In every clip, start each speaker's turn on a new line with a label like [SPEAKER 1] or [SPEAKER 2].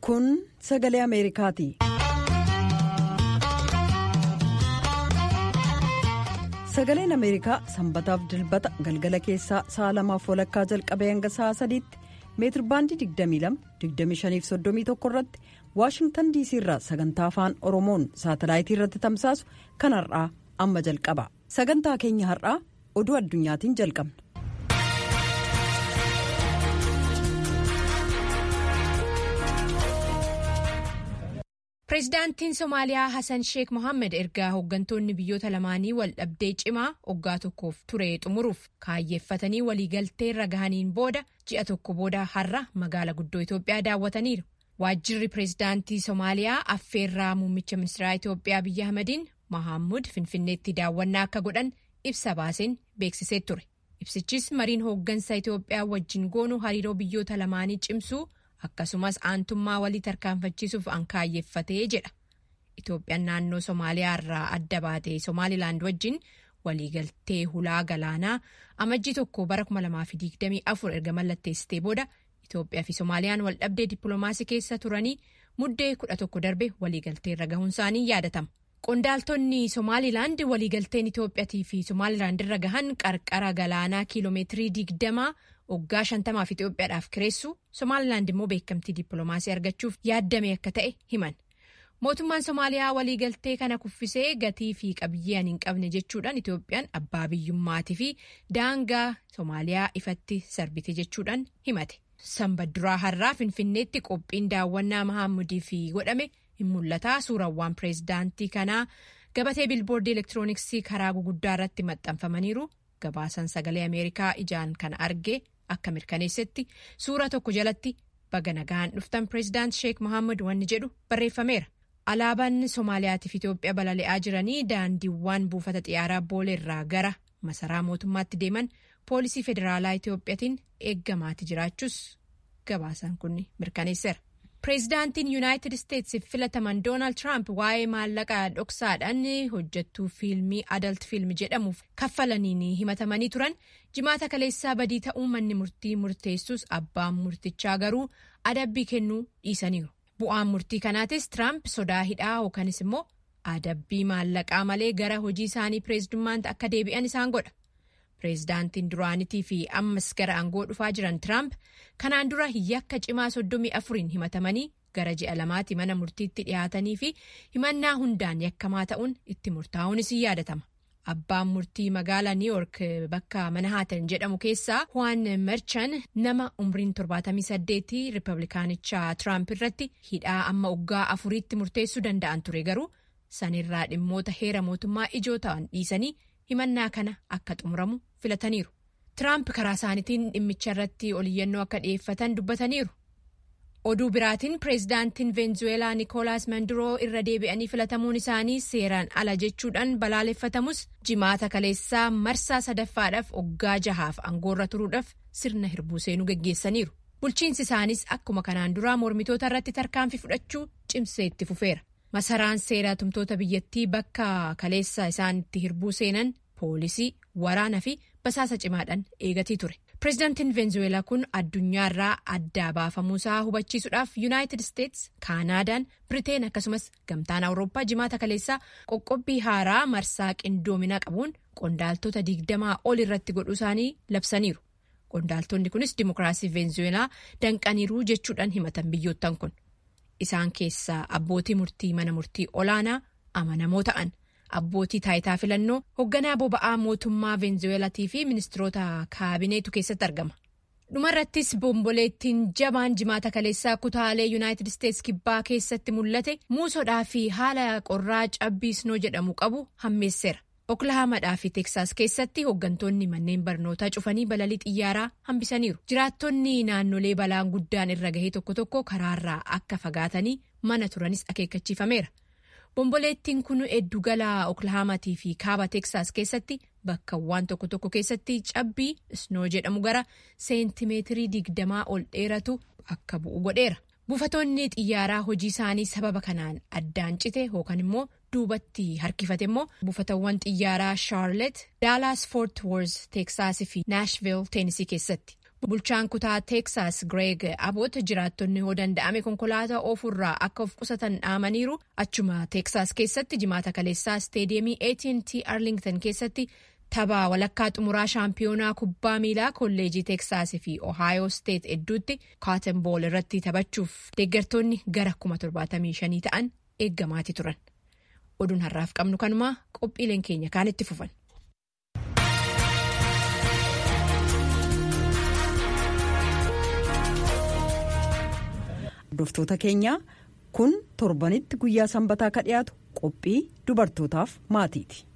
[SPEAKER 1] Kun sagalee Ameerikaati. Sagaleen Ameerikaa sanbataaf dilbata galgala keessaa sa'a lamaaf walakkaa jalqabee hanga sa'a sadiitti meetirbaandii 22-25-31 irratti waashingtan diisii irraa sagantaa afaan oromoon saatalaayitii irratti tamsaasu kan har'aa amma jalqaba sagantaa keenya har'aa oduu addunyaatiin jalqabna.
[SPEAKER 2] Pireezidaantiin Somaaliyaa Hassan Sheek Mohaammed ergaa hooggantoonni biyyoota lamaanii wal dhabdee cimaa waggaa tokkoof ture xumuruuf kaayyeeffatanii waliigaltee irra gahaniin booda ji'a tokko booda har'a magaala guddoo Itoophiyaa daawwataniiru. Waajjirri pireezidaantii Somaaliyaa affeerraa muummicha ministeeraa Itoophiyaa Abiyyi Ahmediin Mohaammed Finfinneetti daawwannaa akka godhan ibsa baaseen beeksisee ture. Ibsichis mariin hooggansa Itoophiyaa wajjin goonu hariiroo biyyoota lamaanii cimsuu. akkasumas aantummaa walii tarkaanfachiisuuf an kaayyeeffatee jedha itoophiyaan naannoo somaaliyaa irraa adda baatee somaalilaand wajjin waliigaltee hulaa galaanaa amajjii tokko bara 2024 erga mallatteessitee booda itoophiyaa fi somaaliyaan waldhabdee dippiloomaasii keessa turanii muddee 11 darbe waliigaltee irra gahuun isaanii yaadatama. qondaaltonni somaalilaand waliigalteen itoophiyaatii fi somaalilaand irra gahan qarqara galaanaa kiiloomeetirii 20 waggaa shantamaaf Itoophiyaadhaaf kireessu Somaalilaand immoo beekamtii dippiloomaasii argachuuf yaaddame akka ta'e himan. Mootummaan Somaaliyaa waliigaltee kana kuffisee gatii fi qabiyyee hin qabne jechuudhaan Itoophiyaan abbaa biyyummaatii fi daangaa Somaaliyaa ifatti sarbite jechuudhaan himate. Sanbadduraa har'aa Finfinneetti qophiin daawwannaa Mahaamudii fi godhame hin mul'ata. Suurawwan pireezidaantii kanaa gabatee bilboordii elektirooniksii karaa guguddaa irratti maxxanfamaniiru. Gabaasan sagalee Ameerikaa ijaan kana arge. Akka mirkaneessetti suura tokko jalatti baga nagaan dhuftan pireezidaant Sheek Mohaammed wanni jedhu barreeffameera. Alaabaan Somaaliyaatiif Itoophiyaa balali'aa jiranii daandiiwwan buufata xiyyaaraa booleerraa gara masaraa mootummaatti deeman poolisii federaalaa Itoophiyaatiin eeggamaati jiraachuus gabaasaan kun mirkaneesseera. Pireezidaantiin Yuunaayitid Isteetsiif filataman Doonaald Tiraamp waa'ee maallaqaa dhoksaadhaan hojjettuu fiilmii adalt fiilmi jedhamuuf kaffalaniin himatamanii turan jimaata kaleessaa badii ta'uu manni murtii murteessus abbaan murtichaa garuu adabbii kennuu dhiisaniiru. Bu'aan murtii kanaatis Tiraamp sodaa hidhaa yookanis immoo adabbii maallaqaa malee gara hojii isaanii pireezidummaatti akka deebi'an isaan godha. Pireezidaantiin duraanitii fi ammas gara aangoo dhufaa jiran Tiraamp kanaan dura yakka cimaa soddomii afuriin himatamanii gara ji'a lamaatti mana murtiitti dhiyaatanii fi himannaa hundaan yakkamaa ta'uun itti murtaa'uunis yaadatama. Abbaan murtii magaalaa New York bakka Manhattan jedhamu keessaa Juan Merchan nama umriin 78 Riippablikaanicha Tiraamp irratti hidhaa amma waggaa afuriitti murteessuu danda'an ture garuu sanirraa dhimmoota heera mootummaa ijoo ta'an dhiisanii. himannaa kana akka xumuramu filataniiru. Tiraamp karaa isaaniitiin dhimmicha irratti oliyyannoo akka dhiyeeffatan dubbataniiru. Oduu biraatiin pireezidaantiin Veenzuweelaa Nikoolaas Manduroo irra deebi'anii filatamuun isaanii seeraan ala jechuudhaan balaaleffatamus jimaata kaleessaa marsaa sadaffaadhaaf waggaa jahaaf aangoorra turuudhaaf sirna hirbuu seenuu geggeessaniiru. Bulchiinsi isaanis akkuma kanaan duraa mormitoota irratti tarkaanfii fudhachuu cimsee itti fufeera. Masaraan seeraa tumtoota biyyattii bakka kaleessa isaan itti hirbuu seenan poolisii waraana fi basaasa cimaadhaan eegatii ture. Pireezidaantiin Veenzuweelaa kun addunyaarraa addaa baafamuusaa hubachiisuudhaaf Yuunaayitid Isteets, Kaanaadaan, Biriteen akkasumas gamtaan Awurooppaa jimaata kaleessaa qoqqobbii haaraa marsaa qindoominaa qabuun qondaaltota digdamaa ol irratti godhuu isaanii labsaniiru. Qondaaltonni kunis Dimookiraasii Veenzuweelaa danqaniiruu jechuudhaan himatan biyyoottan kun. Isaan keessaa abbootii murtii mana murtii olaanaa amanamoo ta'an abbootii taayitaa filannoo hoogganaa boba'aa mootummaa veenzuweelaatii fi ministiroota kaabineetu keessatti argama. Dhumarrattis bomboleettiin jabaan jimaata kaleessaa kutaalee yuunaayitid isteets kibbaa keessatti mul'ate muusodhaa fi haala qorraa cabbii snoo jedhamu qabu hammeesseera. Oklahaamadhaa fi Teeksaas keessatti hooggantoonni manneen barnootaa cufanii balalii xiyyaaraa hambisaniiru. Jiraattonni naannolee balaan guddaan irra gahee tokko tokko karaarraa akka fagaatanii mana turanis akeekkachiifameera. Bomboleettiin kun eddugala Oklahaamaatii fi kaaba Teeksaas keessatti bakkawwan tokko tokko keessatti cabbii snoo jedhamu gara seentimeetirii digdamaa ol dheeratu akka bu'u godheera. Buufatoonni xiyyaaraa hojii isaanii sababa kanaan addaan cite yookaan immoo duubatti harkifate immoo buufatawwan xiyyaaraa Charlotte, Dallas Fort Worth, Teeksaas fi Nashville, Tennessee keessatti. Bulchaan kutaa Teeksaas Gireeg Aboot jiraattonni yoo danda'ame konkolaataa oofurraa akka of qusatan dhaamaniiru achuma Teeksaas keessatti jimaata kaleessaa isteediyeemii AT&T Arlington keessatti tapha walakkaa xumuraa shaampiyoonaa kubbaa miilaa kolleejii Teeksaasii fi Ohaayoo Steet hedduutti kaaten bool irratti taphachuuf deeggartoonni gara kuma torbaatamii shanii ta'an eeggamaati turan. Oduun har'aaf qabnu kanumaa qophiileen keenya kaan itti fufan.
[SPEAKER 1] Hordoftoota keenyaa kun torbanitti guyyaa sanbataa ka dhiyaatu qophii dubartootaaf maatiiti.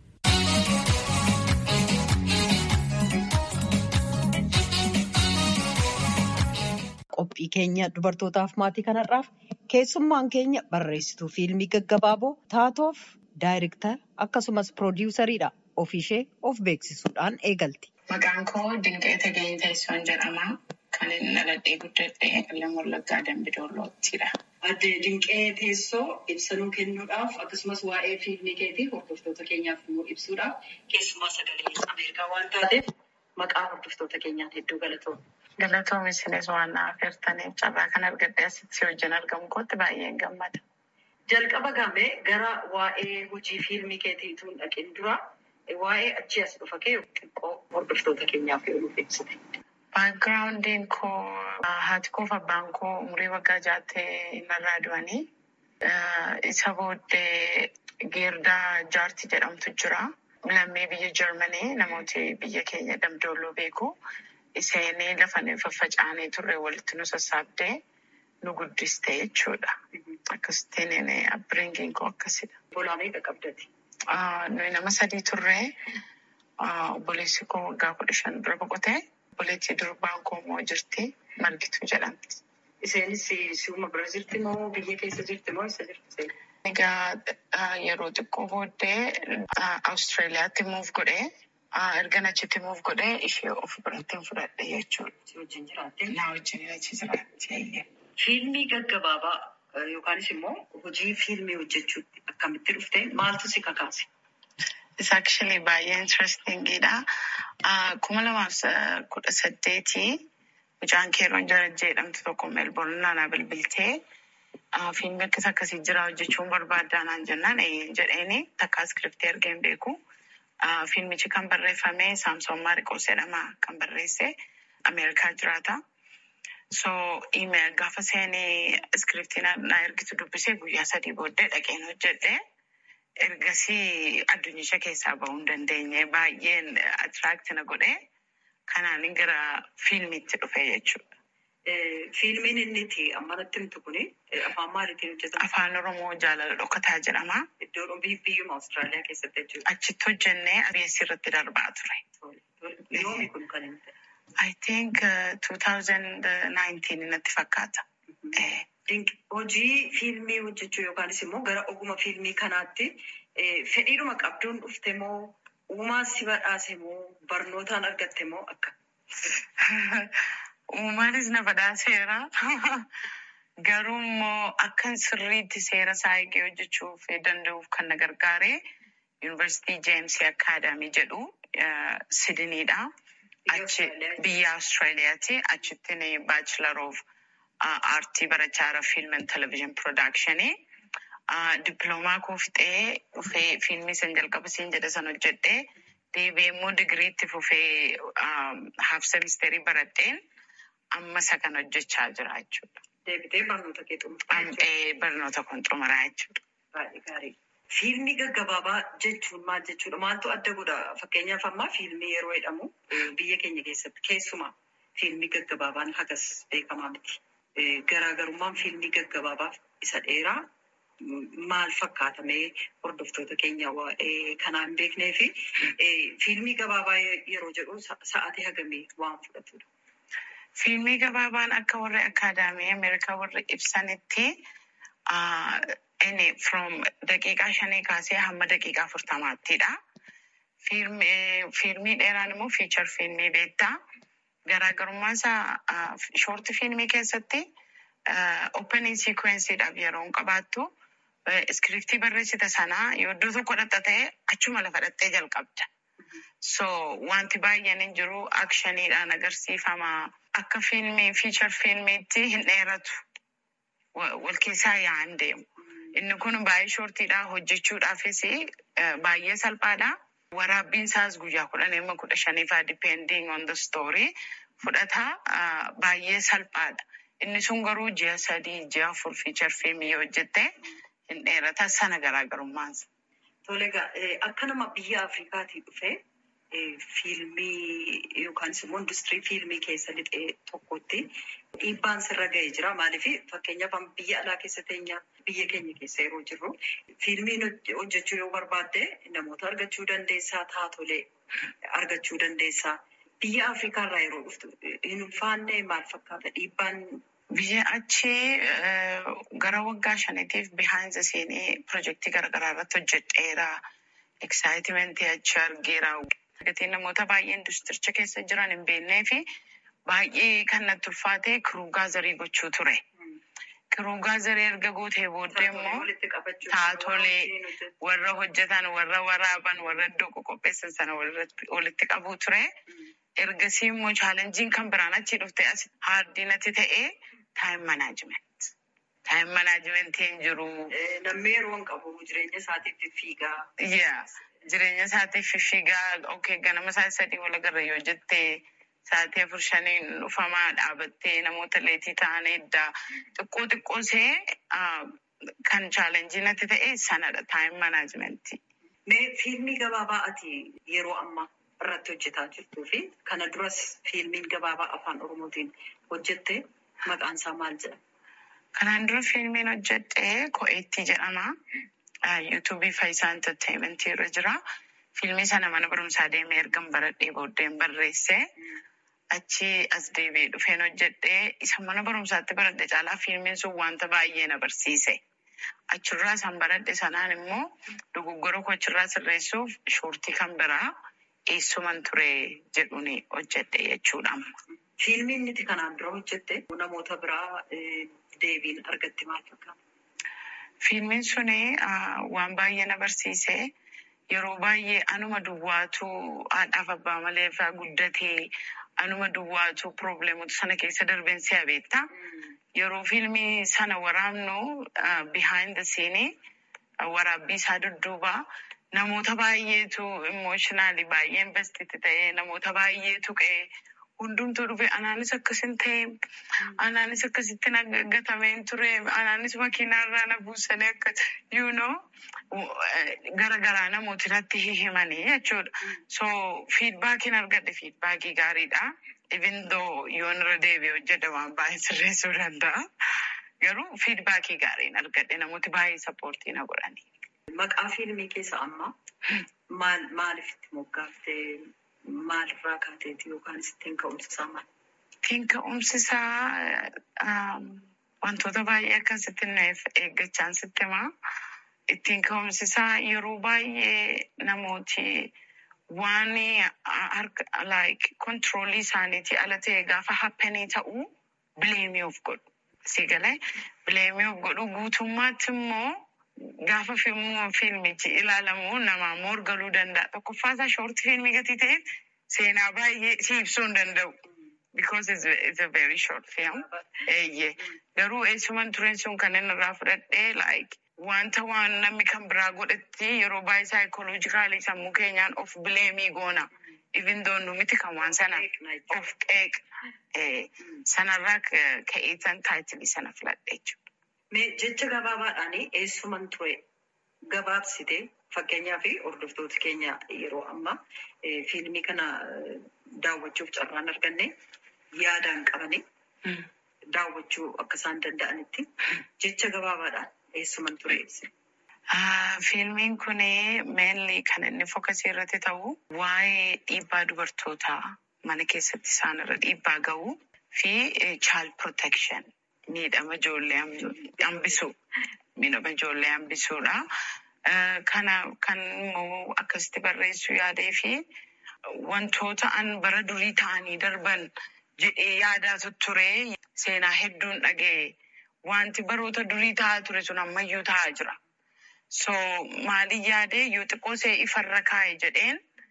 [SPEAKER 1] Qophii keenya dubartootaaf maatii kanarraaf keessummaan keenya barreessituu fiilmii gaggabaaboo taatoof daayireektar akkasumas piroodiwusariidha. Ofiishee of beeksisuudhaan eegalti.
[SPEAKER 3] Maqaan koo Dinqee Tageenyi Teessoon jedhama. Kan inni dhaladhee guddadhee Qillam Wallaggaa Dambidolloottidha.
[SPEAKER 4] Adde Dinqee Teessoo ibsanuu kennuudhaaf akkasumas waa'ee fiilmii keetii hordoftoota keenyaaf immoo ibsuudhaaf keessumaa sagalee Ameerikaa waan taateef maqaa hordoftoota keenyaan hedduu galatoomna.
[SPEAKER 3] Galatoomi isinis waan na affeertaniif carraa kan argadhe asitti wajjin argamu kootti baay'een gammada.
[SPEAKER 4] Jalqaba gamee gara waa'ee hojii fiilmii keetiituun dhaqin dura waa'ee achii as dhufa kee xiqqoo hordoftoota keenyaaf yoo nuuf ibsite.
[SPEAKER 3] Baakgiraawundiin koo haati koo fi abbaan koo umurii waggaa jaattee narraa du'anii. Isa booddee Geerdaa Jaartii jedhamtu jira. Lammii biyya Jarmanii namooti biyya keenya damdoolloo beeku. Isheenii lafa faffaca'anii turre walitti nu sassaabdee nu guddiste jechuudha. Akkasittiin abbiringiin koo akkasidha.
[SPEAKER 4] Bolaa meeqa qabdati?
[SPEAKER 3] Nuyi nama sadii turre obboleessi koo waggaa kudha shan dura boqote. Obboleettii durbaan koo immoo jirti. Margituu jedhamti.
[SPEAKER 4] Isheenis si'uma bira jirti moo biyya keessa jirti moo eessa jirti?
[SPEAKER 3] Egaa yeroo xiqqoo booddee Awustiraaliyaatti muuf godhee erga achitti muuf godhee ishee of biratti fudhadhe jechuudha.
[SPEAKER 4] Si wajjin jiraatte?
[SPEAKER 3] Na wajjin achi jiraatti.
[SPEAKER 4] Fiilmii gaggabaabaa yookaanis immoo hojii fiilmii hojjechuutti akkamitti dhufte maaltu si kakaase?
[SPEAKER 3] Isa actually baay'ee interestingidha. Kuma lamaaf kudha saddeetii mucaan keeroon jarajjee jedhamtu tokko meelboorn naannaa bilbiltee fiilmii akkas akkasii jira hojjechuun barbaaddaa naan jennaan jedheeni takka iskiriptii argee hin beeku. Fiilmichi kan barreeffame Saamsoon Maariqoos jedhama kan barreesse Ameerikaa jiraata. So email gaafa seenii iskiriptii na ergitu dubbisee guyyaa sadii booddee dhaqeen hojjedhe. Ergasii addunyicha keessaa bahuu hin dandeenye baay'een atiraakti na godhe. Kanaan gara fiilmiitti dhufe jechuudha.
[SPEAKER 4] Fiilmiin inni itti ammanatti himtu kuni afaan maaliitiin hojjetama?
[SPEAKER 3] Afaan Oromoo jaalala dhokataa jedhama.
[SPEAKER 4] Iddoon biyyuma Awustiraaliyaa keessatti jechuudha.
[SPEAKER 3] Achitti hojjennee ABS irratti darbaa ture.
[SPEAKER 4] Yoomi kun kan inni ta'e?
[SPEAKER 3] I think uh, 2019 natti fakkaata.
[SPEAKER 4] Hojii fiilmii hojjechuu yookaanis immoo gara oguma fiilmii kanaatti fedhiidhuma qabduun dhufte moo uumaan si badhaase moo barnootaan argatte moo akka?
[SPEAKER 3] Uumaanis na badhaaseera. Garuu immoo akkan sirriitti seera isaa eegee hojjechuuf danda'uuf kan na gargaare Yuunivarsiitii Jeemsii Akaadaamii jedhu Sidiniidha. Achi biyya Awustiraaliyaati. Achitti baachilar of aartii barachaa fiilm and televezyiin piroodakshinii. Dippiloomaa koo fixee dhufee fiilmii san jalqaba siin jedhe san hojjedhee deebi'ee immoo digiriitti fufee haaf semisteerii baradheen amma isa kan hojjechaa jira jechuudha.
[SPEAKER 4] Deebitee barnoota kee xumuraa
[SPEAKER 3] Barnoota kun xumuraa jechuudha.
[SPEAKER 4] Baay'ee gaarii. Fiilmii gaggabaabaa jechuun maal jechuudha? Maaltu adda godha? Fakkeenyaaf ammaa fiilmii yeroo jedhamu biyya keenya keessatti keessumaa fiilmii gaggabaabaan hagas beekamaa miti. Garaagarummaan fiilmii gaggabaabaaf isa dheeraa maal fakkaatamee hordoftoota keenya waa'ee kanaa hin beeknee fi fiilmii gabaabaa yeroo jedhu sa'aatii hagamii waan fudhatudha.
[SPEAKER 3] Fiilmii gabaabaan akka warri akaadaamii Ameerikaa warri ibsanitti inni from daqiiqaa shanii kaasee hamma daqiiqaa afurtamaattidha. Fiilmii dheeraan immoo fiichar fiilmii beektaa. Garaagarummaan isaa shoorti fiilmii keessatti opening sequenceedhaaf yeroo hin qabaattu iskiriptii barreessite sanaa yoo iddoo tokko dhatta ta'e achuma lafa dhattee jalqabda. So wanti baay'een hin jiru akshaniidhaan agarsiifama. Akka fiilmii fiichar fiilmiitti hin dheeratu. Wal keessaa yaa'an deemu. Inni kun baay'ee shoortiidha. Hojjechuudhaafis baay'ee salphaadha. Waraabbiin isaas guyyaa kudhan amma kudha shaniifaa depending on the story fudhata baay'ee salphaadha. Inni sun garuu ji'a sadii ji'a afur fiichar fiilmii yoo hojjette hin dheerata sana garaagarummaansa.
[SPEAKER 4] Tole egaa akka nama biyya Afrikaatii dhufee fiilmii yookaanis immoo industirii fiilmii keessa lixee tokkotti dhiibbaan sirra ga'ee jira. Maaliif fakkeenyaaf biyya alaa keessa teenya biyya keenya keessa yeroo jirru fiilmiin hojjechuu yoo barbaadde namoota argachuu dandeessaa taatolee argachuu dandeessaa. Biyya Afrikaa irraa yeroo dhuftu hin ulfaanne maal fakkaata dhiibbaan
[SPEAKER 3] Biyya achii gara waggaa shaniitiif behind the scene pirojektii garaagaraa irratti hojjedheera. Excitement achi argeera. Gatiin namoota baay'ee industiricha keessa jiran hin beeknee fi baay'ee kan natti ulfaate kiruu gaazarii gochuu ture. Kiruu gaazarii erga gootee booddee immoo taatolee warra hojjetan, warra waraaban, warra iddoo qoqopheessan sana walitti qabuu ture. Ergasii immoo chaalenjiin kan biraan achii dhufte as haardinatti ta'ee taayim manaajiment. Taayim manaajimentiin jiru.
[SPEAKER 4] Namni yeroo hin qabu jireenya isaatiif fiigaa.
[SPEAKER 3] Yaa jireenya isaatiif fiigaa okay ganama isaa sadii wal agarra yoo jettee sa'aatii afur shaniin dhufamaa dhaabattee namoota leetii ta'an eddaa xiqqoo xiqqoo see kan chaalenjii natti ta'e sanadha taayim manaajimentii.
[SPEAKER 4] Mee fiilmii gabaabaa ati yeroo ammaa irratti hojjetaa jirtuu fi kana duras fiilmiin gabaabaa afaan oromootiin hojjette maqaan isaa maal jedhama?
[SPEAKER 3] Kanaan dura fiilmiin hojjedhe Ko'eettii jedhama. Yuutuubii Faayisaa Enterteementii irra jira. Fiilmii sana mana barumsaa deemee ergan baradhee booddeen barreesse. Achi as deebi'ee dhufeen hojjedhe. Isa mana barumsaatti baradhe caalaa fiilmiin sun wanta baay'ee na barsiise. Achirraa san baradhe sanaan immoo dogoggora koo achirraa sirreessuuf shoortii kan biraa eessuman ture jedhuun hojjedhe jechuudha.
[SPEAKER 4] Fiilmiin nuti kanaan dura hojjette namoota biraa deebiin argatti maal fakkaata?
[SPEAKER 3] Fiilmiin suni waan baay'ee na barsiise. Yeroo baay'ee anuma duwwaatu haadhaaf abbaa malee irraa guddatee anuma duwwaatu probleemota sana keessa darbeen si'a beekta. Yeroo fiilmii sana waraabnu behind the scene waraabbii isaa dudduuba namoota baay'eetu emotionally baay'ee investiti ta'ee namoota baay'eetu qe'ee hundumtuu dhufe anaanis akkasin ta'e anaanis akkasitti gatameen ture anaanis makiinaarraa na buusanii akka you know garagaraa namooti natti himanii jechuudha. So fiidbaakiin argadhe fiidbaakii gaariidha. Even though yoon irra deebi'ee hojjedha waan baay'ee sirreessuu danda'a. Garuu fiidbaakii gaariin argadhe namooti baay'ee sappoortii na godhanii.
[SPEAKER 4] Maqaa fiilmii keessa amma maal maaliif moggaaftee maalirraa kaateeti yookaan ittiin ka'umsisaa maal?
[SPEAKER 3] Ittiin ka'umsisaa wantoota baay'ee akkasitti nuuf eeggachaan sitti himaa. Ittiin ka'umsisaa yeroo baay'ee namooti waan harka like kontiroolii isaaniitii ala ta'e gaafa happenii ta'uu bileemii of godhu. Si galee bileemii of godhu guutummaatti immoo gaafa fiilmichi ilaalamu namaa morgaluu danda'a. Tokkoffaa isaa shoortii fiilmii gatii ta'eef seenaa baay'ee si ibsuu hin danda'u. Because it's, it's a very short film. Eeyyee. Garuu eessuman tureen sun kan inni irraa fudhadhee like wanta waan namni kan biraa godhetti yeroo baay'ee saayikoloojikaalii sammuu keenyaan of bileemii goona. Even though nu miti kan waan sana of qeeq sanarraa ka'eetan taayitilii sana filadhe jechuudha.
[SPEAKER 4] Mee jecha gabaabaadhaan eessuman ture gabaabsite fakkeenyaa fi hordoftoota keenya yeroo ammaa fiilmii kana daawwachuuf carraan arganne yaadaan qabanii daawwachuu akka isaan danda'anitti jecha gabaabaadhaan eessuman ture ibsi.
[SPEAKER 3] Fiilmiin kun meenli kan inni fookasii irratti ta'u waa'ee dhiibbaa dubartootaa mana keessatti isaan irra dhiibbaa ga'uu fi child protection miidhama ijoollee hambisuu miidhama ijoollee hambisuudha. Kana kan immoo akkasitti barreessuu yaadee fi wantoota an bara durii ta'anii darban jedhee yaadaa ture seenaa hedduun dhaga'e wanti baroota durii ta'aa ture sun ammayyuu ta'aa jira. So maaliin yaadee yoo xiqqoo see ifarra kaa'e jedheen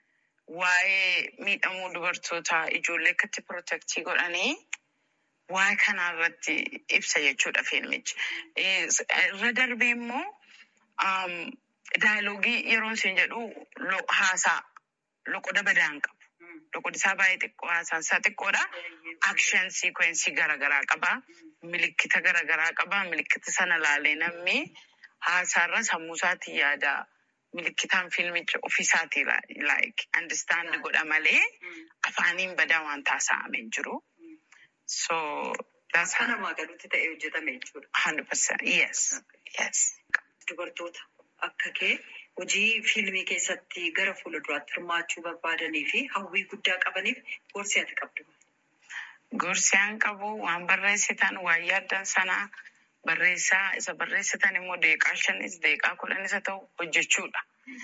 [SPEAKER 3] waa'ee miidhamuu dubartoota ijoollee akkatti pirootektii godhanii waa'ee kanaa irratti ibsa jechuudha fiilmichi. Irra darbee immoo daayilogii yeroo isin jedhu haasaa loqoda badaan qabu. Loqodi isaa baay'ee xiqqoo haasaan isaa xiqqoodha. Akshen siikwensii garaagaraa qaba. Milikkita garaagaraa qaba. Milikkita sana laalee namni haasaarra sammuu isaatiin yaada. Milikkitaan fiilmicha ofiisaatii like understand godha malee afaaniin badaa waan taasifamee jiru. So that's
[SPEAKER 4] Akka namaa galuutti ta'ee hojjetame jechuudha.
[SPEAKER 3] hundred percent yes yes.
[SPEAKER 4] Dubartoota akka kee hojii fiilmii keessatti gara fuulduraatti hirmaachuu barbaadanii fi hawwii guddaa qabaniif gorsi ati qabdu.
[SPEAKER 3] Gorsi an qabu waan barreessitan waan yaaddan sanaa barreessaa isa barreessitan immoo deeqaa shanis deeqaa kudhanis haa ta'u hojjechuudha.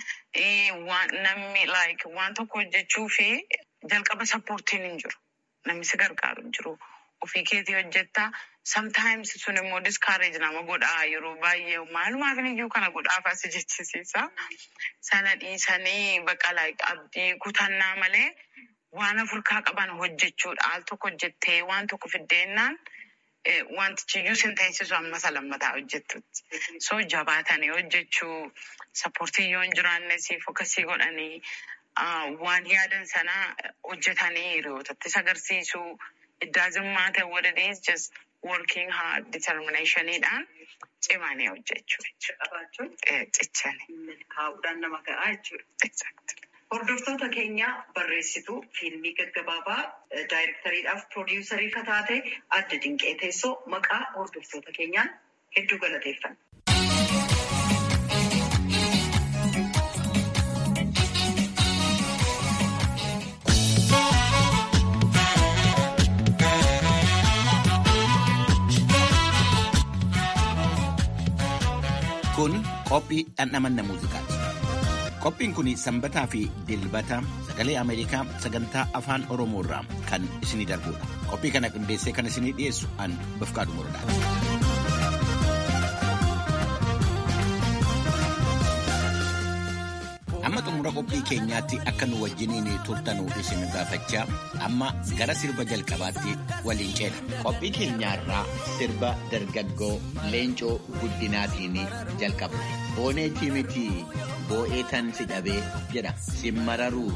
[SPEAKER 3] Namni like waan tokko hojjechuu fi jalqaba sappoortiin hin jiru. Namni si gargaaru hin jiru. Ofii keetii hojjetta. Sometimes sun immoo discourage nama godhaa yeroo baay'ee maalumaaf iyyuu kana godhaafaa si jechisiisa. Sana dhiisanii bakka like abdii kutannaa malee waan afurkaa qaban hojjechuudha. Al tokko hojjettee waan tokko fiddeennaan wantichi iyyuu sin teessisu amma isa lammataa hojjettutti. So jabaatanii hojjechuu sappoortii yoo hin jiraanne siif akkasii godhanii waan yaadan sana hojjetanii hiriyootattis agarsiisuu. It doesn't matter what it is, just working hard, determinationidhaan cimanii hojjechuu jechuudha.
[SPEAKER 4] Qabaachuun
[SPEAKER 3] Cichanii.
[SPEAKER 4] milkaa'uudhaan nama gahaa jechuudha.
[SPEAKER 3] Exactly.
[SPEAKER 4] Hordoftoota keenya barreessituu fiilmii gaggabaabaa daayirektariidhaaf piroodiwusarii kan taate adda dinqee teessoo maqaa hordoftoota keenyaan hedduu galateeffanna.
[SPEAKER 5] Kun qophii dhandhamanna muuziqaati. Qophiin kun sanbataa fi dilbata sagalee Ameerikaa sagantaa afaan Oromoo irraa kan isinii darbudha. Qophii kana qindeessee kan isinii dhiyeessu an Bafqaadu Morodaati. Amma xumura qophii keenyaatti akka nu wajjiniin turtanuu isin gaafachaa amma gara sirba jalqabaatti waliin ceena. Qophii keenyaarraa sirba dargaggoo leencoo guddinaatiin jalqabna. Booneetii miti boo'ee tan si dhabee jedha simmararuu.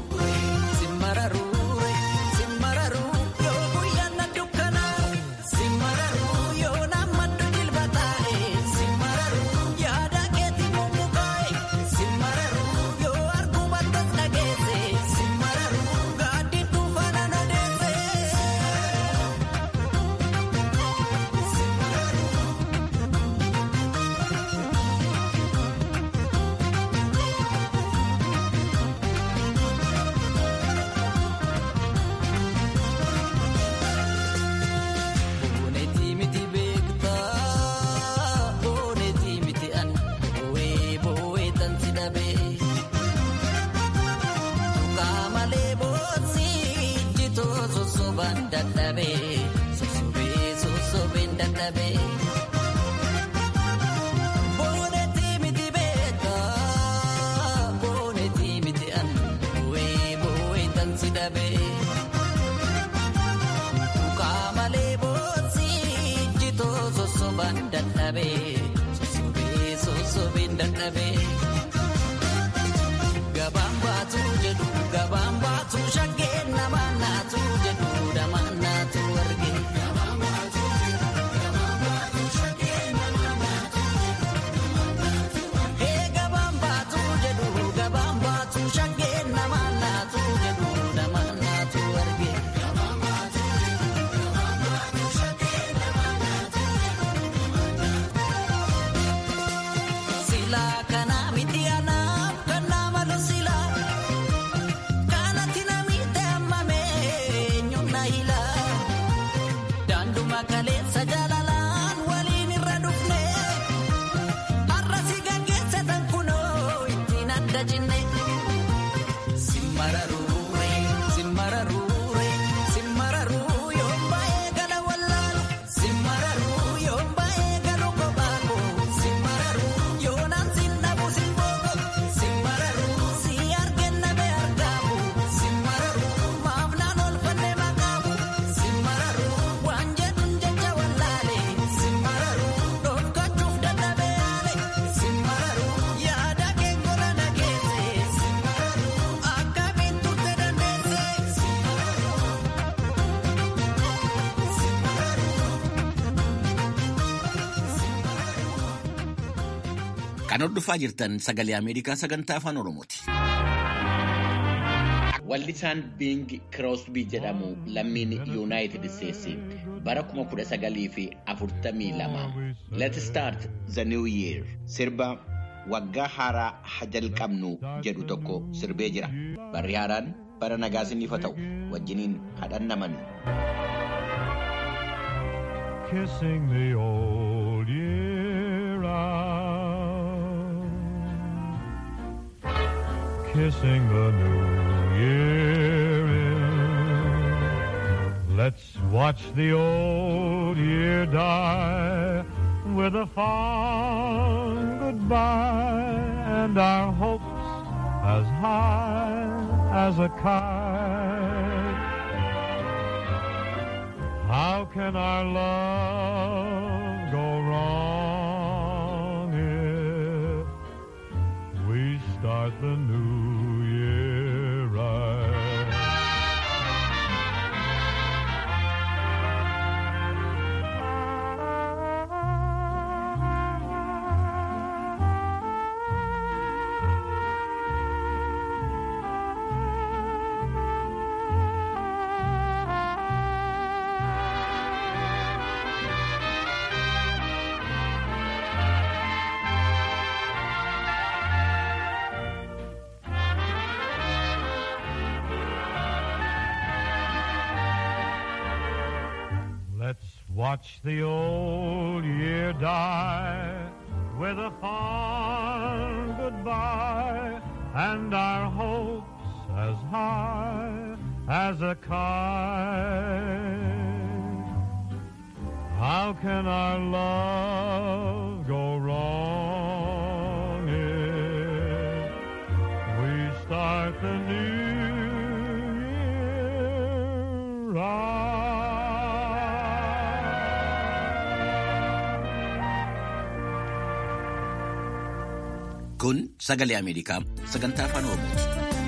[SPEAKER 6] Boonetii miti beektaa boonetii miti an boo'ee boo'ee tan si dhabee tuqaa malee boonsii jitoo sosobaan dadhabee sosobee sosobeen dadhabee. Boonetii miti beektaa boonetii miti an boo'ee boo'ee tan si dhabee. Kaamalee boonsii jitoo sosobaan dadhabee sosobee sosobeen dadhabee. Gabaan baatu jedhu gabaan baatu shaggeen namaan naatu jedhu namaan naatu arge. Hee gabaan baatu jedhu gabaan baatu shaggeen namaan naatu jedhu namaan naatu arge. Silaa kana miti anaaf kan nama silaa kanatti namitti hammamee
[SPEAKER 5] Kan hordofaa jirtan sagalee Ameerikaa sagantaa afaan Oromooti. Wallisaan Bing Crosby jedhamu lammiin Yuunaayitid Isteetsi bara 1942 Let's Start the New Year sirba waggaa haaraa ha jalqabnu jedhu tokko sirbee jira. Barri haaraan bara nagaa isiniif haa ta'u wajjiniin hadhannaman.
[SPEAKER 7] Kissing the old year out, kissing the new year in. Let's watch the old year die with a fond goodbye and our hopes as high as a kite. How can our love go wrong if we start the new year right? Let's watch the old year die with a fond goodbye and our hopes as high as a kite. How can our love go wrong if we start the new year right?
[SPEAKER 5] Kun sagalee Ameerikaa sagantaa afaan Oromooti.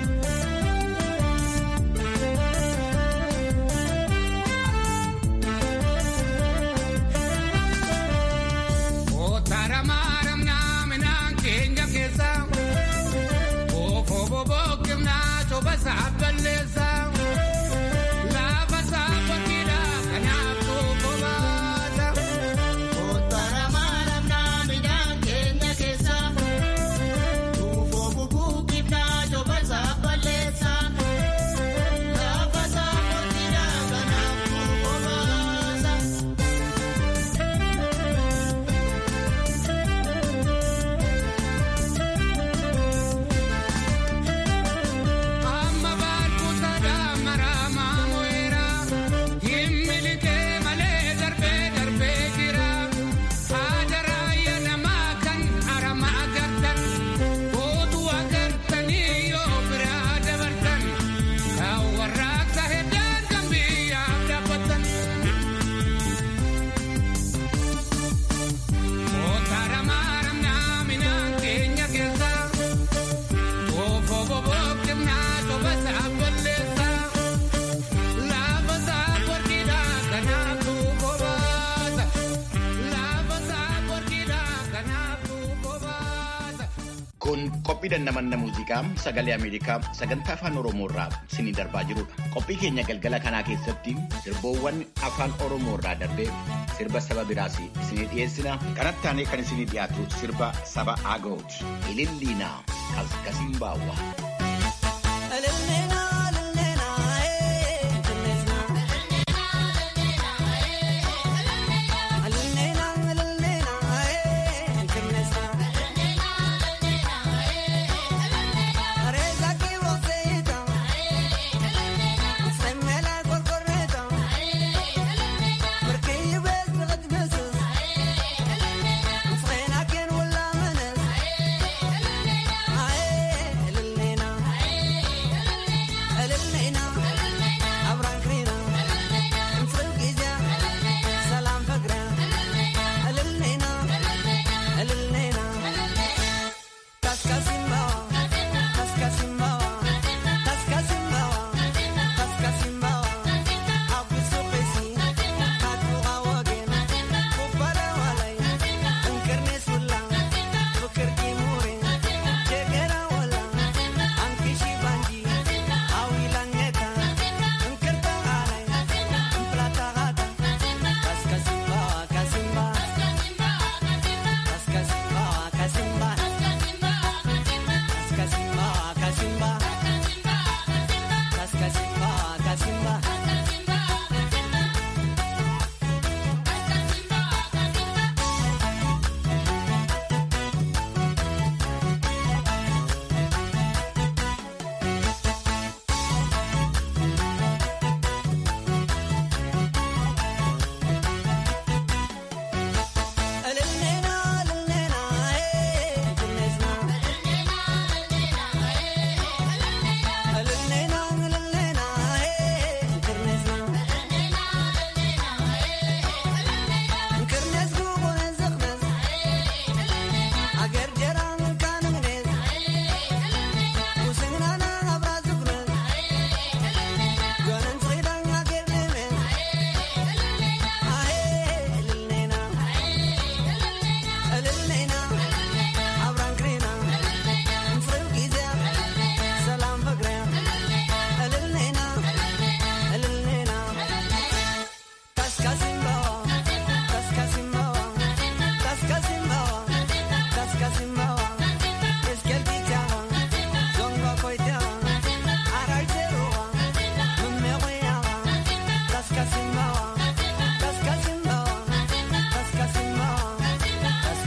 [SPEAKER 5] Kun qophii dandamanna muuziqaa sagalee Ameerikaa sagantaa afaan Oromoo irraa isinii darbaa jirudha. Qophii keenya galgala kanaa keessatti sirboowwan afaan Oromoo irraa darbee sirba saba biraas isinii dhiyeessina. Kanatti aanee kan isinii dhiyaatu sirba saba Agooti. Ililliinaa Kaskasiin Baawwaa.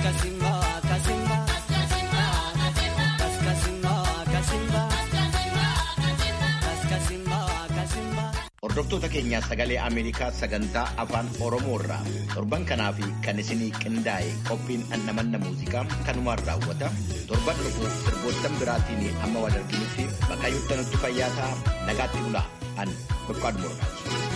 [SPEAKER 6] Kasimba, kasimba, kas kasimba, kasimba, kas kasimba, kasimba.
[SPEAKER 5] Hordoftoota keenyaa sagalee Ameerikaa sagantaa afaan Oromoo irraa torban kanaa fi kan isinii qindaa'e qophiin annamanna muuziqaa kanumaan raawwata. Torban dhufu sirboottan biraatiin amma wal arginutti bakka nutti fayyaa ta'a nagaatti bulaa an Boqqaadu Mordaati.